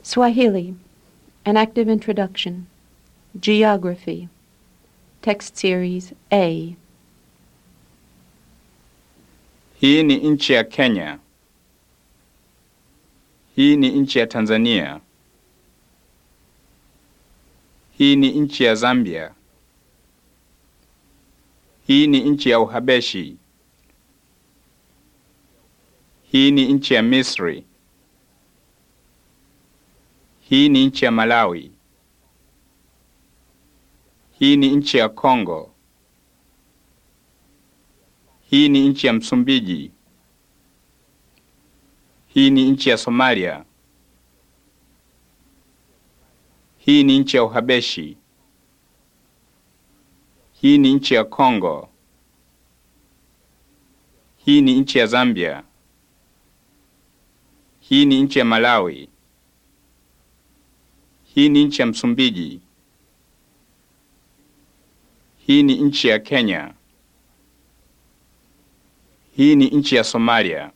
Swahili An Active Introduction. Geography. Text Series A. Hii ni nchi ya Kenya. Hii ni nchi ya Tanzania. Hii ni nchi ya Zambia. Hii ni nchi ya Uhabeshi. Hii ni nchi ya Misri. Hii ni nchi ya Malawi. Hii ni nchi ya Kongo. Hii ni nchi ya Msumbiji. Hii ni nchi ya Somalia. Hii ni nchi ya Uhabeshi. Hii ni nchi ya Kongo. Hii ni nchi ya Zambia. Hii ni nchi ya Malawi. Hii ni nchi ya Msumbiji. Hii ni nchi ya Kenya. Hii ni nchi ya Somalia.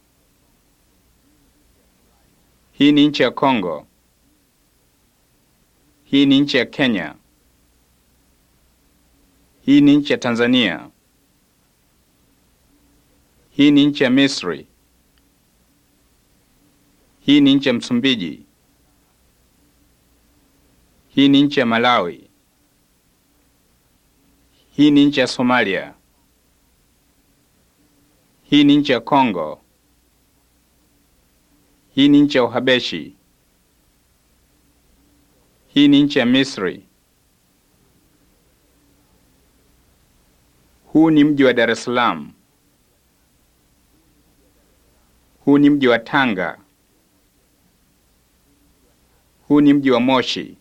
Hii ni nchi ya Kongo. Hii ni nchi ya Kenya. Hii ni nchi ya Tanzania. Hii ni nchi ya Misri. Hii ni nchi ya Msumbiji. Hii ni nchi ya Malawi. Hii ni nchi ya Somalia. Hii ni nchi ya Kongo. Hii ni nchi ya Uhabeshi. Hii ni nchi ya Misri. Huu ni mji wa Dar es Salaam. Huu ni mji wa Tanga. Huu ni mji wa Moshi.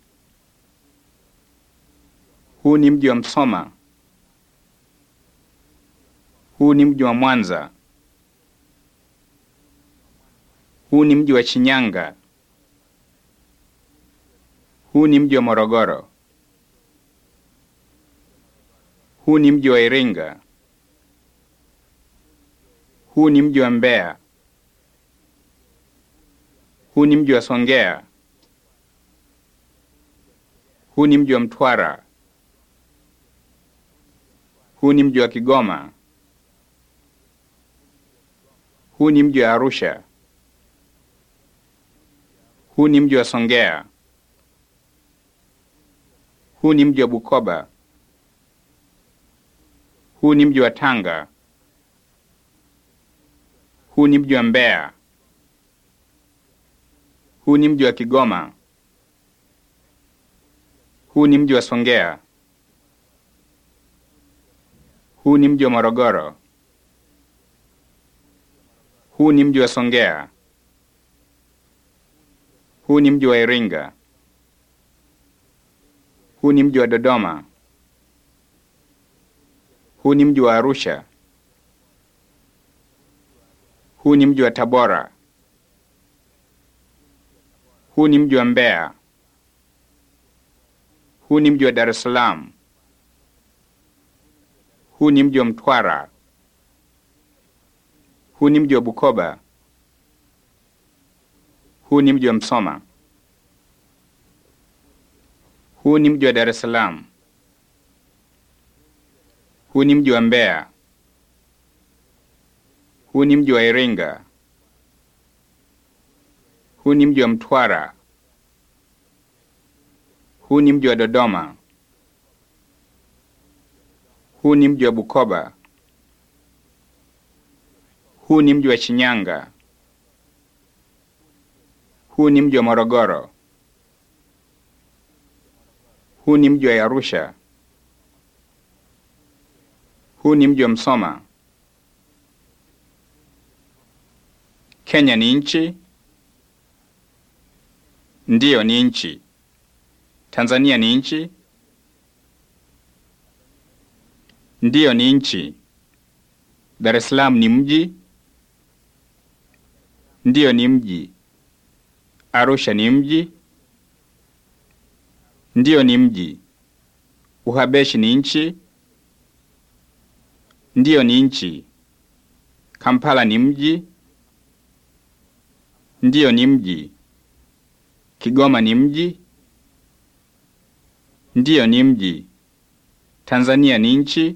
Huu ni mji wa Msoma. Huu ni mji wa Mwanza. Huu ni mji wa Shinyanga. Huu ni mji wa Morogoro. Huu ni mji wa Iringa. Huu ni mji wa Mbeya. Huu ni mji wa Songea. Huu ni mji wa Mtwara. Huu ni mji wa Kigoma. Huu ni mji wa Arusha. Huu ni mji wa Songea. Huu ni mji wa Bukoba. Huu ni mji wa Tanga. Huu ni mji wa Mbeya. Huu ni mji wa Kigoma. Huu ni mji wa Songea. Huu ni mji wa Morogoro. Huu ni mji wa Songea. Huu ni mji wa Iringa. Huu ni mji wa Dodoma. Huu ni mji wa Arusha. Huu ni mji wa Tabora. Huu ni mji wa Mbeya. Huu ni mji wa Dar es Salaam. Huu ni mji wa Mtwara. Huu ni mji wa Bukoba. Huu ni mji wa Msoma. Huu ni mji wa Dar es Salaam. Huu ni mji wa Mbeya. Huu ni mji wa Iringa. Huu ni mji wa Mtwara. Huu ni mji wa Dodoma. Huu ni mji wa Bukoba. Huu ni mji wa Shinyanga. Huu ni mji wa Morogoro. Huu ni mji wa Arusha. Huu ni mji wa Msoma. Kenya ni nchi? Ndiyo, ni nchi. Tanzania ni nchi? Ndiyo, ni nchi. Dar es Salaam ni mji? Ndiyo, ni mji. Arusha ni mji? Ndiyo, ni mji. Uhabeshi ni nchi? Ndiyo, ni nchi. Kampala ni mji? Ndiyo, ni mji. Kigoma ni mji? Ndiyo, ni mji. Tanzania ni nchi?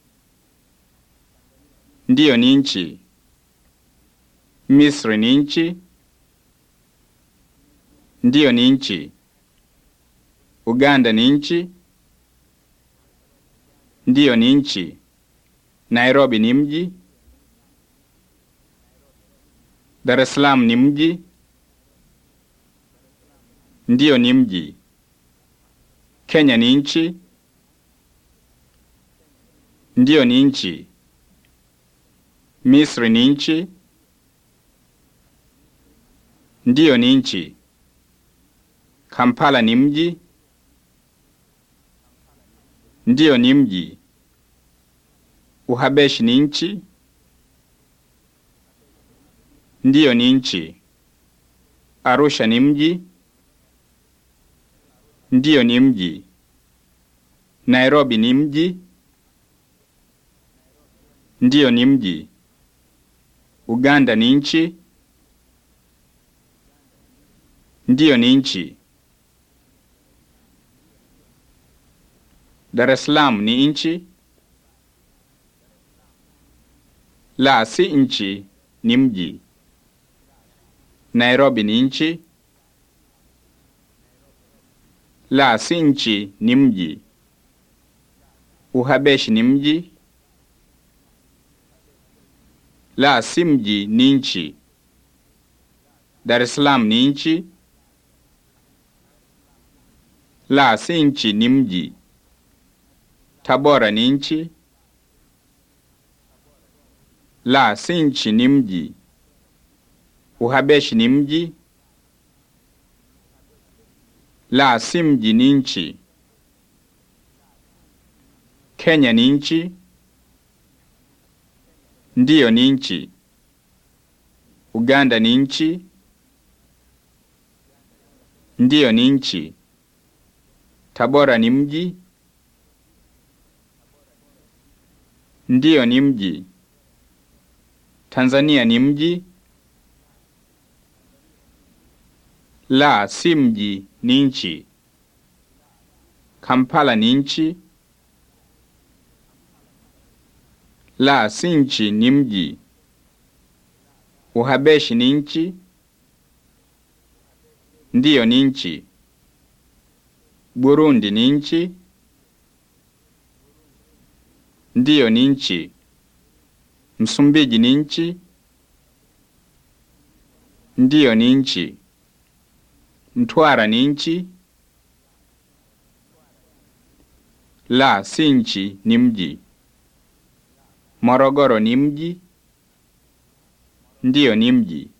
Ndiyo, ni nchi. Misri ni nchi? Ndiyo, ni nchi. Uganda ni nchi? Ndiyo, ni nchi. Nairobi ni mji? Dar es Salaam ni mji? Ndiyo, ni mji. Kenya ni nchi? Ndiyo, ni nchi. Misri ni nchi? Ndiyo, ni nchi. Kampala ni mji? Ndiyo, ni mji. Uhabeshi ni nchi? Ndiyo, ni nchi. Arusha ni mji? Ndiyo, ni mji. Nairobi ni mji? Ndiyo, ni mji. Uganda ni nchi? Ndiyo, ni nchi. Dar es Salaam ni nchi? La, si nchi, ni mji. Nairobi ni nchi? La, si nchi, ni mji. Uhabeshi ni mji? La, si mji, ni nchi. Dar es Salaam ni nchi? La, si nchi, ni mji. Tabora ni nchi? La, si nchi, ni mji. Uhabeshi ni mji? La, si mji, ni nchi. Kenya ni nchi? Ndiyo, ni nchi. Uganda ni nchi? Ndiyo, ni nchi. Tabora ni mji? Ndiyo, ni mji. Tanzania ni mji? La, si mji, ni nchi. Kampala ni nchi? La, si nchi, ni mji. Uhabeshi ni nchi? Ndiyo, ni nchi. Burundi ni nchi? Ndiyo, ni nchi. Msumbiji ni nchi? Ndiyo, ni nchi. Mtwara ni nchi? La, si nchi, ni mji. Morogoro ni mji? Ndiyo, ni mji.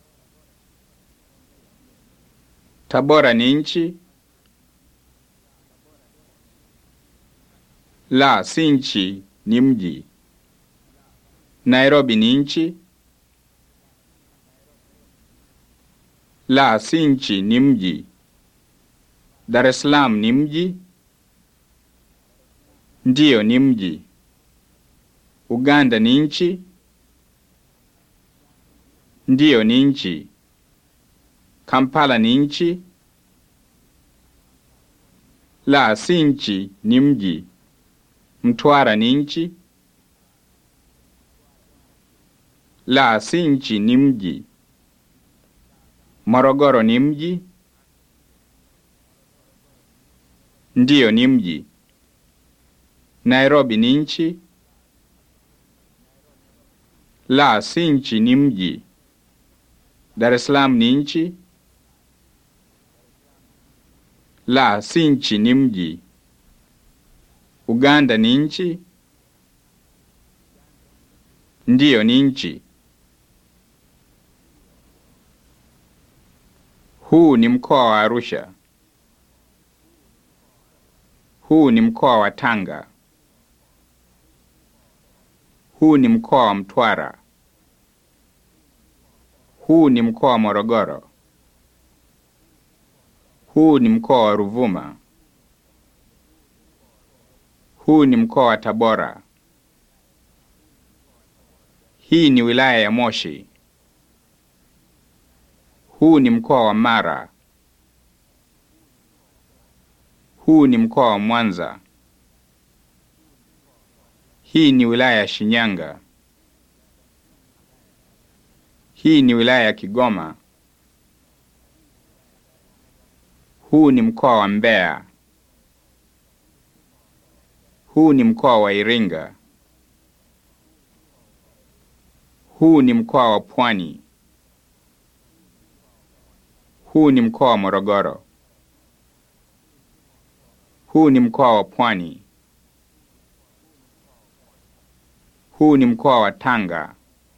Tabora ni nchi? La, si nchi, ni mji. Nairobi ni nchi? La, si nchi, ni mji. Dar es Salaam ni mji? Ndiyo, ni mji. Uganda ni nchi? Ndiyo, ni nchi. Kampala ni nchi? La, si nchi, ni mji. Mtwara ni nchi? La, si nchi, ni mji. Morogoro ni mji? Ndiyo, ni mji. Nairobi ni nchi? La, si nchi, ni mji. Dar es Salaam ni nchi? La, si nchi, ni mji. Uganda ni nchi? Ndiyo, ni nchi. Huu ni mkoa wa Arusha. Huu ni mkoa wa Tanga. Huu ni mkoa wa Mtwara. Huu ni mkoa wa Morogoro. Huu ni mkoa wa Ruvuma. Huu ni mkoa wa Tabora. Hii ni wilaya ya Moshi. Huu ni mkoa wa Mara. Huu ni mkoa wa Mwanza. Hii ni wilaya ya Shinyanga. Hii ni wilaya ya Kigoma. Huu ni mkoa wa Mbeya. Huu ni mkoa wa Iringa. Huu ni mkoa wa Pwani. Huu ni mkoa wa Morogoro. Huu ni mkoa wa Pwani. Huu ni mkoa wa Tanga.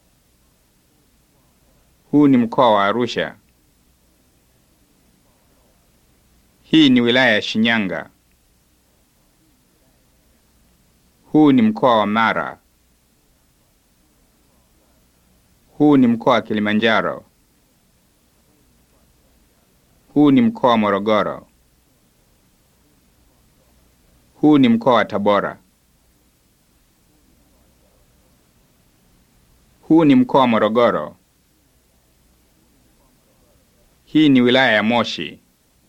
Huu ni mkoa wa Arusha. Hii ni wilaya ya Shinyanga. Huu ni mkoa wa Mara. Huu ni mkoa wa Kilimanjaro. Huu ni mkoa wa Morogoro. Huu ni mkoa wa Tabora. Huu ni mkoa wa Morogoro. Hii ni wilaya ya Moshi.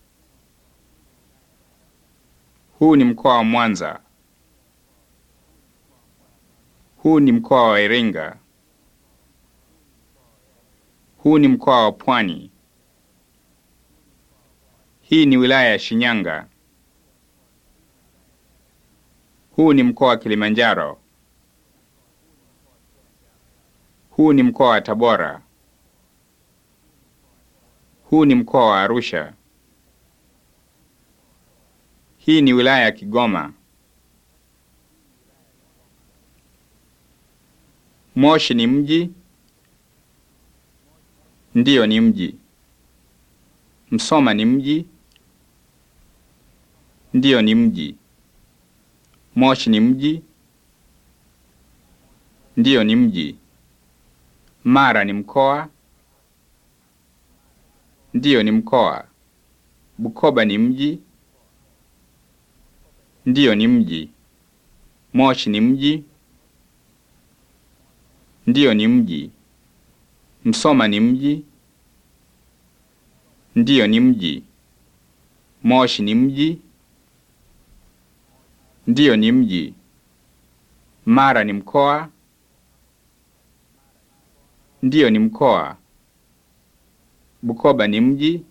Huu ni mkoa wa Mwanza. Huu ni mkoa wa Iringa. Huu ni mkoa wa Pwani. Hii ni wilaya ya Shinyanga. Huu ni mkoa wa Kilimanjaro. Huu ni mkoa wa Tabora. Huu ni mkoa wa Arusha. Hii ni wilaya ya Kigoma. Moshi ni mji? Ndiyo, ni mji. Msoma ni mji? Ndiyo, ni mji. Moshi ni mji? Ndiyo, ni mji. Mara ni mkoa? Ndiyo, ni mkoa. Bukoba ni mji? Ndiyo, ni mji. Moshi ni mji? Ndiyo, ni mji. Msoma ni mji? Ndiyo, ni mji. Moshi ni mji? Ndiyo, ni mji. Mara ni mkoa? Ndiyo, ni mkoa. Bukoba ni mji?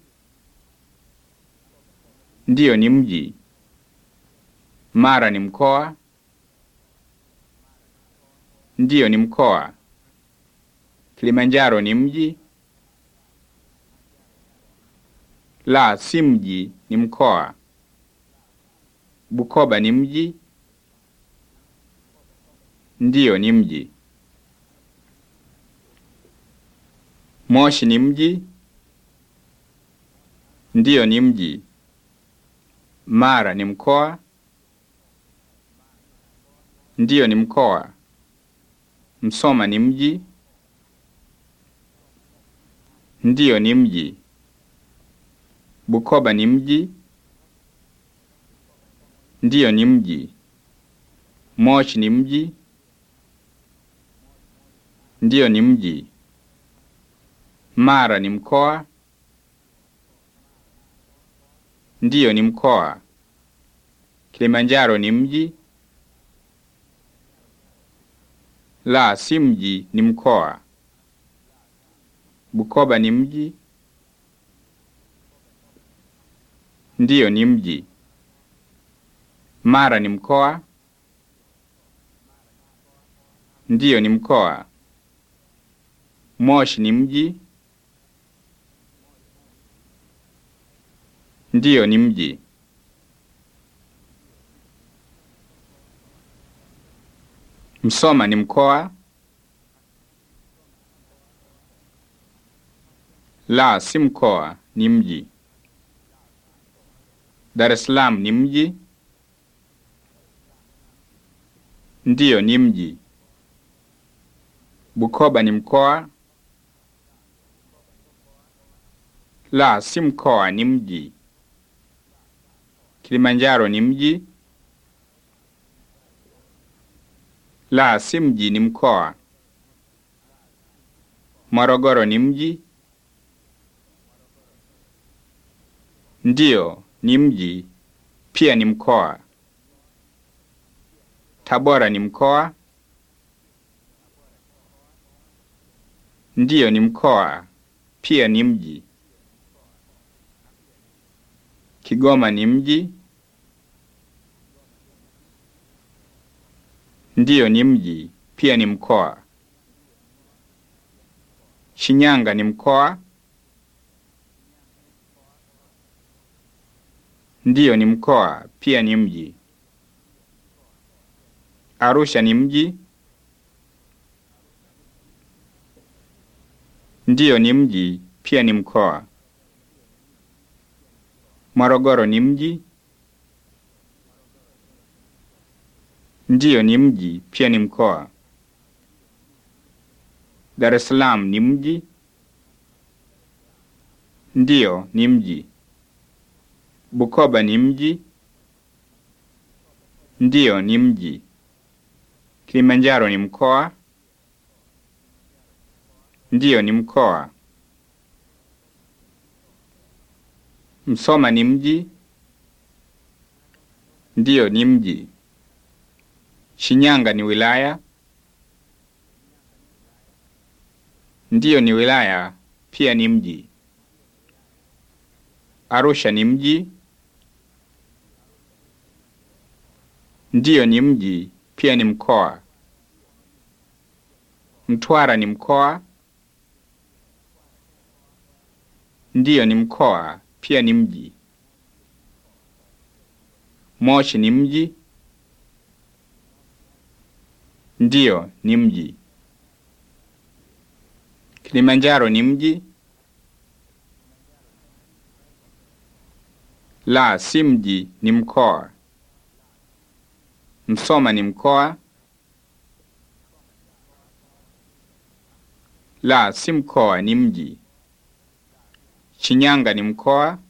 Ndiyo, ni mji. Mara ni mkoa? Ndiyo, ni mkoa. Kilimanjaro ni mji? La, si mji, ni mkoa. Bukoba ni mji? Ndiyo, ni mji. Moshi ni mji? Ndiyo, ni mji. Mara ni mkoa? Ndiyo, ni mkoa. Msoma ni mji? Ndiyo, ni mji. Bukoba ni mji? Ndiyo, ni mji. Moshi ni mji? Ndiyo, ni mji. Mara ni mkoa? Ndiyo, ni mkoa. Kilimanjaro ni mji? La, si mji, ni mkoa. Bukoba ni mji? Ndiyo, ni mji. Mara ni mkoa? Ndiyo, ni mkoa. Moshi ni mji? Ndiyo, ni mji. Msoma ni mkoa? La, si mkoa, ni mji. Dar es Salaam ni mji? Ndiyo, ni mji. Bukoba ni mkoa? La, si mkoa, ni mji. Kilimanjaro ni mji? La, si mji, ni mkoa. Morogoro ni mji? Ndiyo, ni mji. pia ni mkoa. Tabora ni mkoa? Ndiyo, ni mkoa, pia ni mji. Kigoma ni mji? Ndiyo, ni mji, pia ni mkoa. Shinyanga ni mkoa? Ndiyo, ni mkoa, pia ni mji. Arusha ni mji? Ndiyo, ni mji, pia ni mkoa. Morogoro ni mji? Ndiyo, ni mji, pia ni mkoa. Dar es Salaam ni mji? Ndiyo, ni mji. Bukoba ni mji? Ndiyo, ni mji. Kilimanjaro ni mkoa? Ndiyo, ni mkoa. Msoma ni mji? Ndiyo, ni mji. Shinyanga ni wilaya? Ndiyo, ni wilaya, pia ni mji. Arusha ni mji? Ndiyo, ni mji, pia ni mkoa. Mtwara ni mkoa? Ndiyo, ni mkoa, pia ni mji. Moshi ni mji? Ndiyo, ni mji. Kilimanjaro ni mji? La, si mji, ni mkoa. Msoma ni mkoa? La, si mkoa, ni mji. Shinyanga ni mkoa?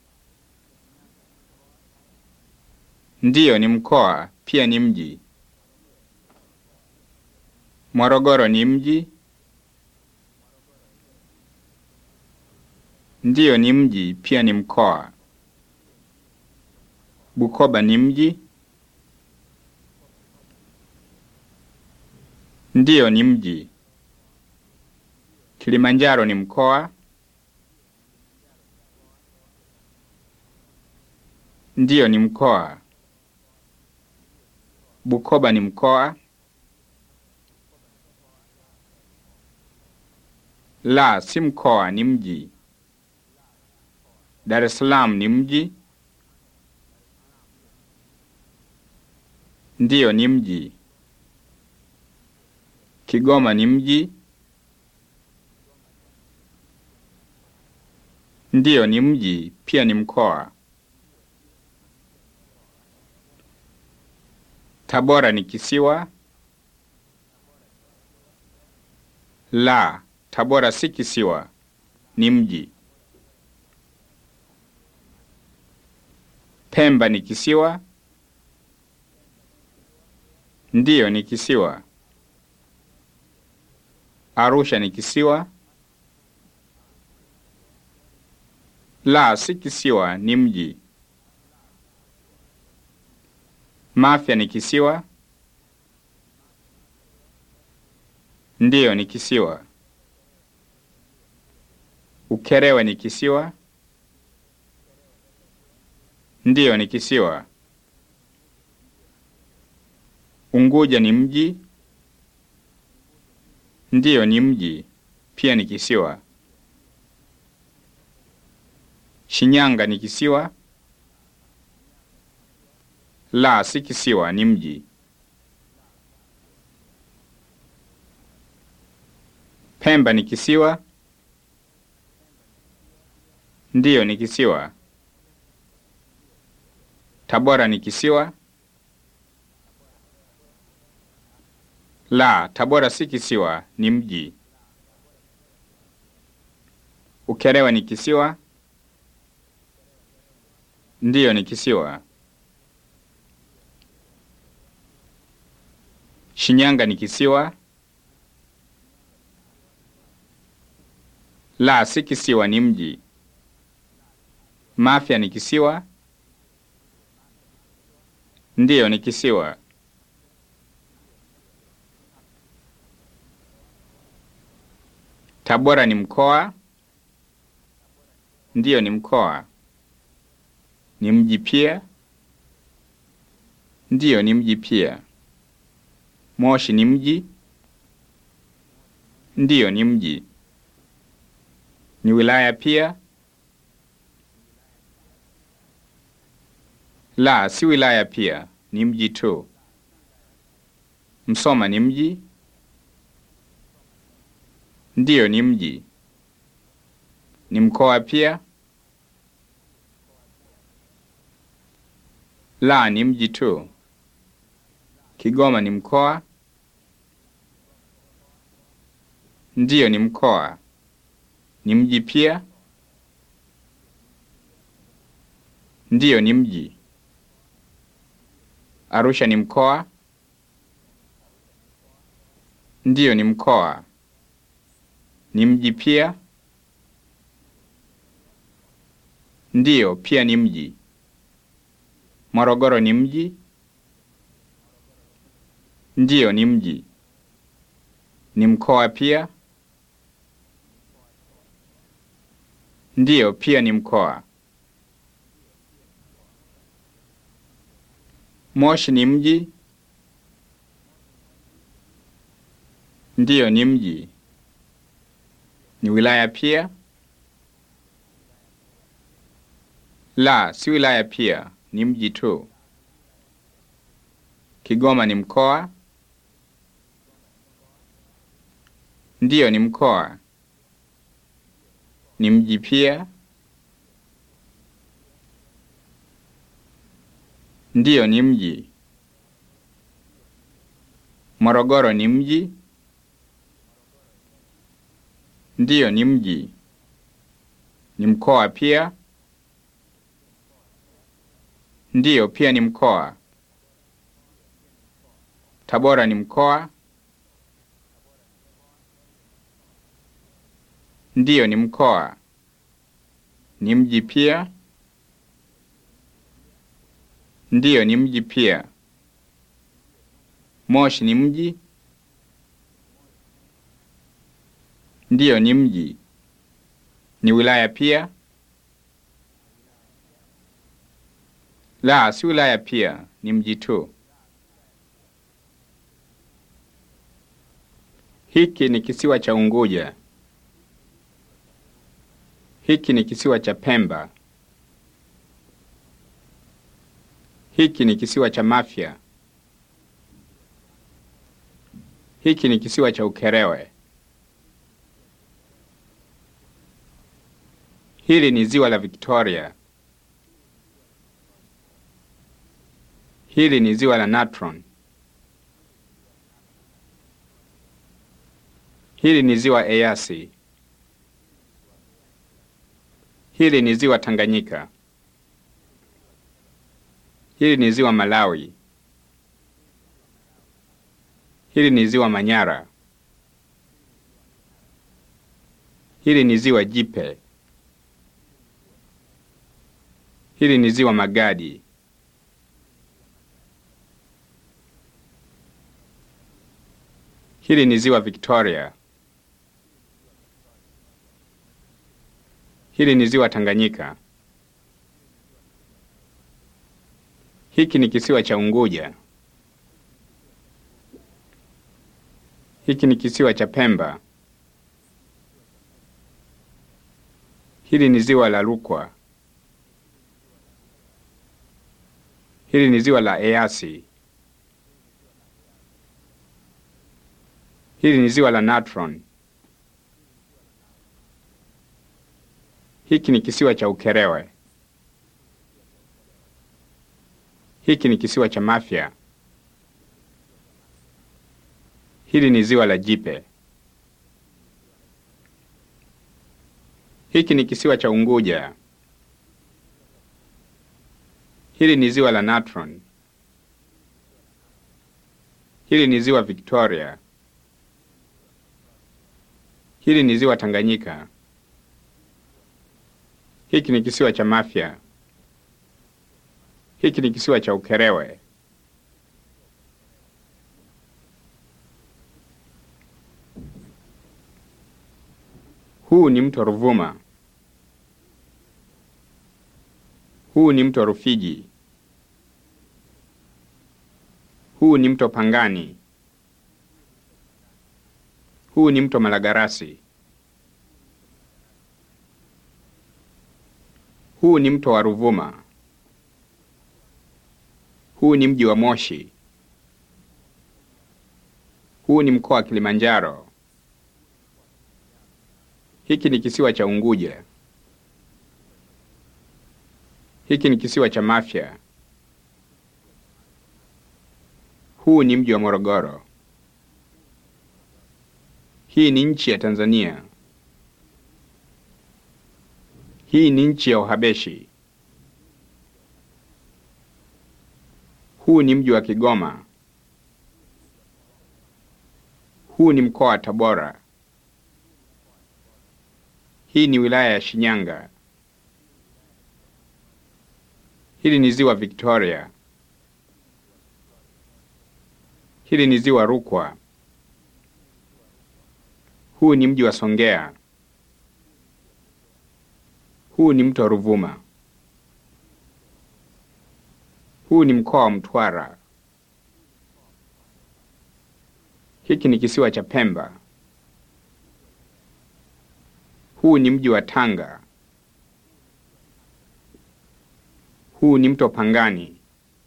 Ndiyo, ni mkoa, pia ni mji. Morogoro ni mji? Ndiyo, ni mji, pia ni mkoa. Bukoba ni mji? Ndiyo, ni mji. Kilimanjaro ni mkoa? Ndiyo, ni mkoa. Bukoba ni mkoa? La, si mkoa, ni mji. Dar es Salaam ni mji? Ndiyo, ni mji. Kigoma ni mji? Ndiyo, ni mji, pia ni mkoa. Tabora ni kisiwa? La, Tabora si kisiwa, ni mji. Pemba ni kisiwa? Ndiyo, ni kisiwa. Arusha ni kisiwa? La, si kisiwa, ni mji. Mafia ni kisiwa? Ndiyo, ni kisiwa. Ukerewe ni kisiwa? Ndiyo, ni kisiwa. Unguja ni mji? Ndiyo, ni mji, pia ni kisiwa. Shinyanga ni kisiwa? La, si kisiwa, ni mji. Pemba ni kisiwa? Ndiyo, ni kisiwa. Tabora ni kisiwa? La, Tabora si kisiwa, ni mji. Ukerewe ni kisiwa? Ndiyo, ni kisiwa. Shinyanga ni kisiwa? La, si kisiwa, ni mji. Mafia ni kisiwa? Ndiyo, ni kisiwa. Tabora ni mkoa? Ndiyo, ni mkoa. Ni mji pia? Ndiyo, ni mji pia. Moshi ni mji? Ndiyo, ni mji. Ni wilaya pia? La, si wilaya pia, ni mji tu. Msoma ni mji? Ndiyo, ni mji. Ni mkoa pia? La, ni mji tu. Kigoma ni mkoa? Ndiyo, ni mkoa. Ni mji pia? Ndiyo, ni mji. Arusha ni mkoa? Ndiyo, ni mkoa. Ni mji pia? Ndiyo, pia ni mji. Morogoro ni mji? Ndiyo, ni mji. Ni mkoa pia? Ndiyo, pia ni mkoa. Moshi ni mji? Ndiyo, ni mji. Ni wilaya pia? La, si wilaya pia, ni mji tu. Kigoma ni mkoa? Ndiyo, ni mkoa. Ni mji pia? Ndiyo, ni mji. Morogoro ni mji? Ndiyo, ni mji. Ni mkoa pia? Ndiyo, pia ni mkoa. Tabora ni mkoa? Ndiyo, ni mkoa. Ni mji pia? Ndiyo, ni mji pia. Moshi ni mji? Ndiyo, ni mji. Ni wilaya pia? La, si wilaya pia, ni mji tu. Hiki ni kisiwa cha Unguja. Hiki ni kisiwa cha Pemba. Hiki ni kisiwa cha Mafia. Hiki ni kisiwa cha Ukerewe. Hili ni ziwa la Victoria. Hili ni ziwa la Natron. Hili ni ziwa Eyasi. Hili ni ziwa Tanganyika. Hili ni ziwa Malawi. Hili ni ziwa Manyara. Hili ni ziwa Jipe. Hili ni ziwa Magadi. Hili ni ziwa Victoria. Hili ni ziwa Tanganyika. Hiki ni kisiwa cha Unguja. Hiki ni kisiwa cha Pemba. Hili ni ziwa la Rukwa. Hili ni ziwa la Eyasi. Hili ni ziwa la Natron. Hiki ni kisiwa cha Ukerewe. Hiki ni kisiwa cha Mafia. Hili ni ziwa la Jipe. Hiki ni kisiwa cha Unguja. Hili ni ziwa la Natron. Hili ni ziwa Victoria. Hili ni ziwa Tanganyika. Hiki ni kisiwa cha Mafia. Hiki ni kisiwa cha Ukerewe. Huu ni mto Ruvuma. Huu ni mto Rufiji. Huu ni mto Pangani. Huu ni mto Malagarasi. Huu ni mto wa Ruvuma. Huu ni mji wa Moshi. Huu ni mkoa wa Kilimanjaro. Hiki ni kisiwa cha Unguja. Hiki ni kisiwa cha Mafia. Huu ni mji wa Morogoro. Hii ni nchi ya Tanzania. Hii ni nchi ya Uhabeshi. Huu ni mji wa Kigoma. Huu ni mkoa wa Tabora. Hii ni wilaya ya Shinyanga. Hili ni ziwa Victoria. Hili ni ziwa Rukwa. Huu ni mji wa Songea. Huu ni mto Ruvuma. Huu ni mkoa wa Mtwara. Hiki ni kisiwa cha Pemba. Huu ni mji wa Tanga. Huu ni mto Pangani.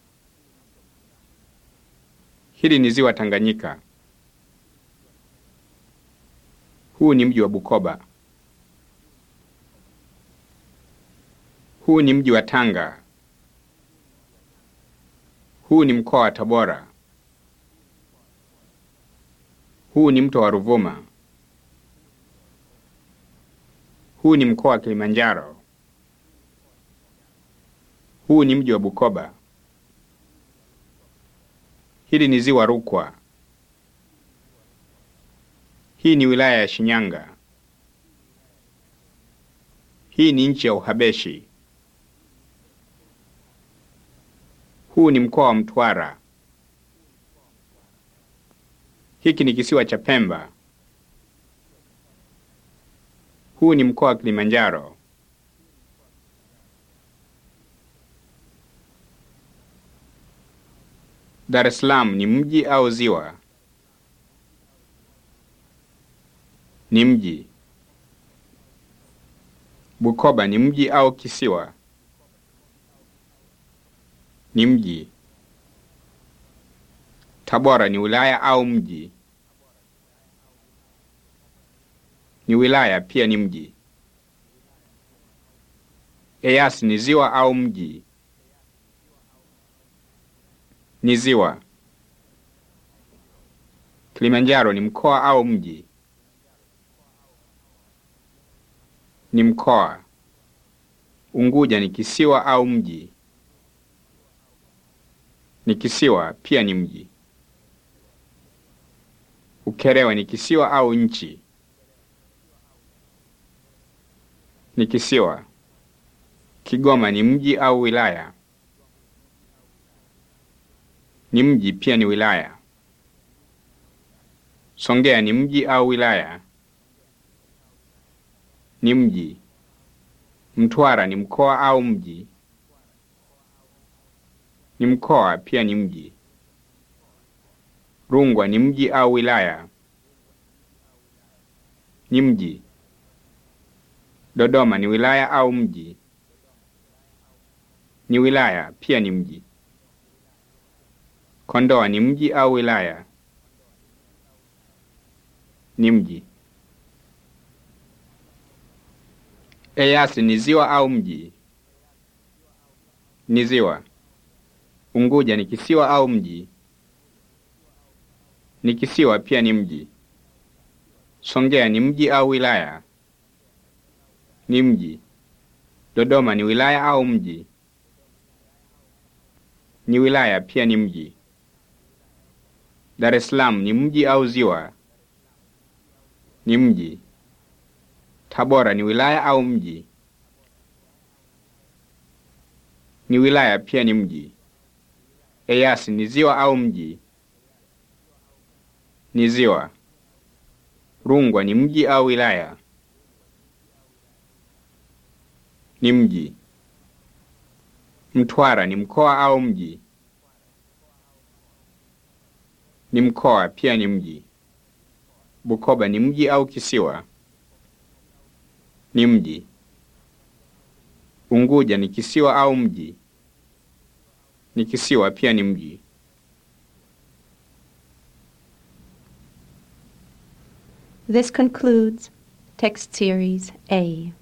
Hili ni ziwa Tanganyika. Huu ni mji wa Bukoba. Huu ni mji wa Tanga. Huu ni mkoa wa Tabora. Huu ni mto wa Ruvuma. Huu ni mkoa wa Kilimanjaro. Huu ni mji wa Bukoba. Hili ni ziwa Rukwa. Hii ni wilaya ya Shinyanga. Hii ni nchi ya Uhabeshi. Huu ni mkoa wa Mtwara. Hiki ni kisiwa cha Pemba. Huu ni mkoa wa Kilimanjaro. Dar es Salaam ni mji au ziwa? Ni mji. Bukoba ni mji au kisiwa? Ni mji. Tabora ni wilaya au mji? Ni wilaya pia ni mji. Eyasi ni ziwa au mji? Ni ziwa. Kilimanjaro ni mkoa au mji? Ni mkoa. Unguja ni kisiwa au mji? Ni kisiwa pia ni mji. Ukerewe ni kisiwa au nchi? Ni kisiwa. Kigoma ni mji au wilaya? Ni mji pia ni wilaya. Songea ni mji au wilaya? Ni mji. Mtwara ni mkoa au mji? Ni mkoa pia ni mji. Rungwa ni mji au wilaya? Ni mji. Dodoma ni wilaya au mji? Ni wilaya pia ni mji. Kondoa ni mji au wilaya? Ni mji. Eyasi ni ziwa au mji? Ni ziwa. Unguja ni kisiwa au mji? Ni kisiwa pia ni mji. Songea ni mji au wilaya? Ni mji. Dodoma ni wilaya au mji? Ni wilaya pia ni mji. Dar es Salaam ni mji au ziwa? Ni mji. Tabora ni wilaya au mji? Ni wilaya pia ni mji. Eyasi ni ziwa au mji? Ni ziwa. Rungwa ni mji au wilaya? ni mji. Mtwara ni mkoa au mji? Ni mkoa pia ni mji. Bukoba ni mji au kisiwa? Ni mji. Unguja ni kisiwa au mji? Ni kisiwa pia ni mji. This concludes text series A.